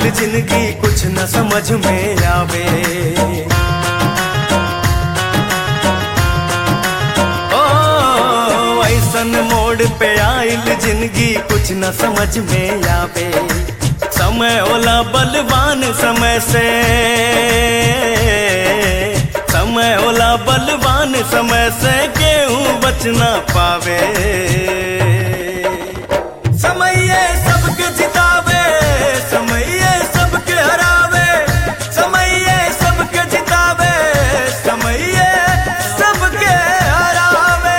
आइल जिंदगी कुछ न समझ में आवे ओ ऐसन मोड़ पे आइल जिंदगी कुछ न समझ में आवे समय ओला बलवान समय से समय ओला बलवान समय से केहू बच ना पावे समय सबके जितावे समय सबके हरावे समय सबके जितावे समय सबके हरावे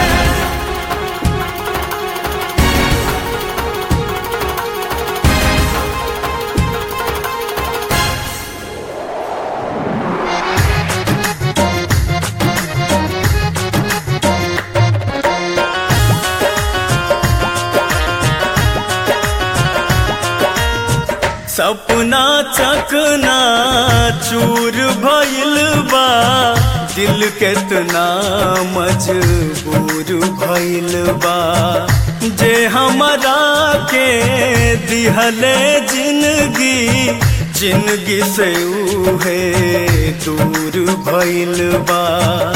सपना चकना चूर भइल बा दिल केतना मजबूर भइल बा जे हमरा के दिहले जिंदगी जिंदगी से उहे दूर भइल बा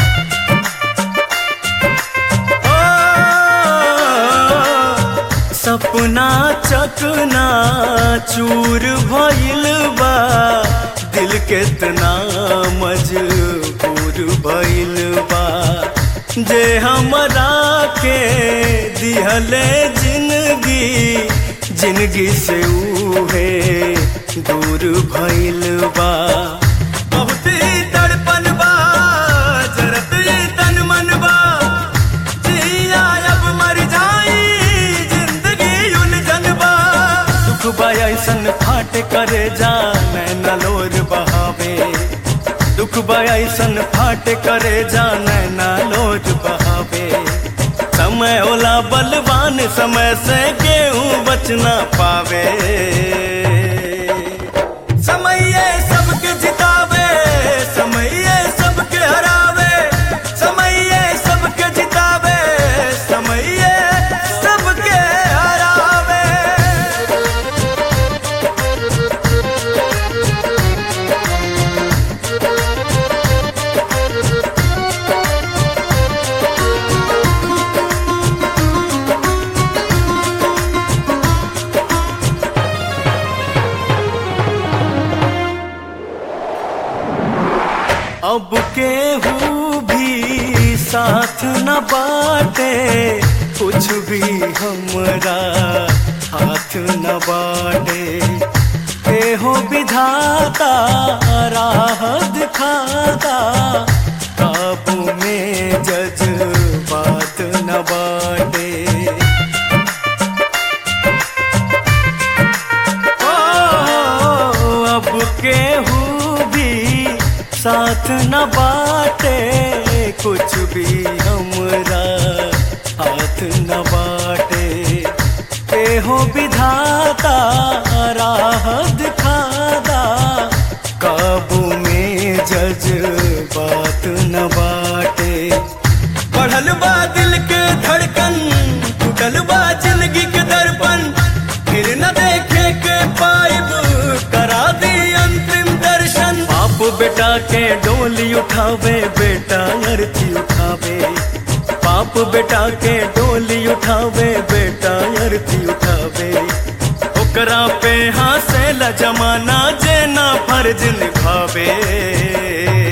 सपना चकना चूर भइल बा दिल केतना मजबूर भइल बा जे हमरा के दिहले जिंदगी जिंदगी से उहे दूर भइल बा बहुत ही तड़पन बा जरत ही तन मन बा जिया अब मर जाई जिंदगी उलझन बा दुख बा ऐसन फाट करे जा नैना लोर बहावे दुख बा ऐसन फाट करे जा नैना लोर बहावे समय ओला बलवान समय से केहू बच ना पावे समय सबके जितावे समय सबके हरावे समय सबके जितावे समय सबके हरावे अब केहू भी साथ न बाटे कुछ भी हमरा हाथ न बाटे एहो विधाता राह दिखाता काबू में जज बात न बाटे ओ, अब केहू भी साथ न बाटे कुछ भी हमरा हाथ न बाटे एहो विधाता राह दिखादा काबू में जज बात न बाटे बढ़ल बा दिल के धड़कन टूटल बा जिंदगी के दर्पण फिर न देखे के पाइब करा दी अंतिम दर्शन बाप बेटा के डोली उठावे बेटा अर्थी उठावे बाप बेटा के डोली उठावे बेटा अर्थी उठावे ओकरा पे हंसे ला जमाना जे ना फर्ज निभावे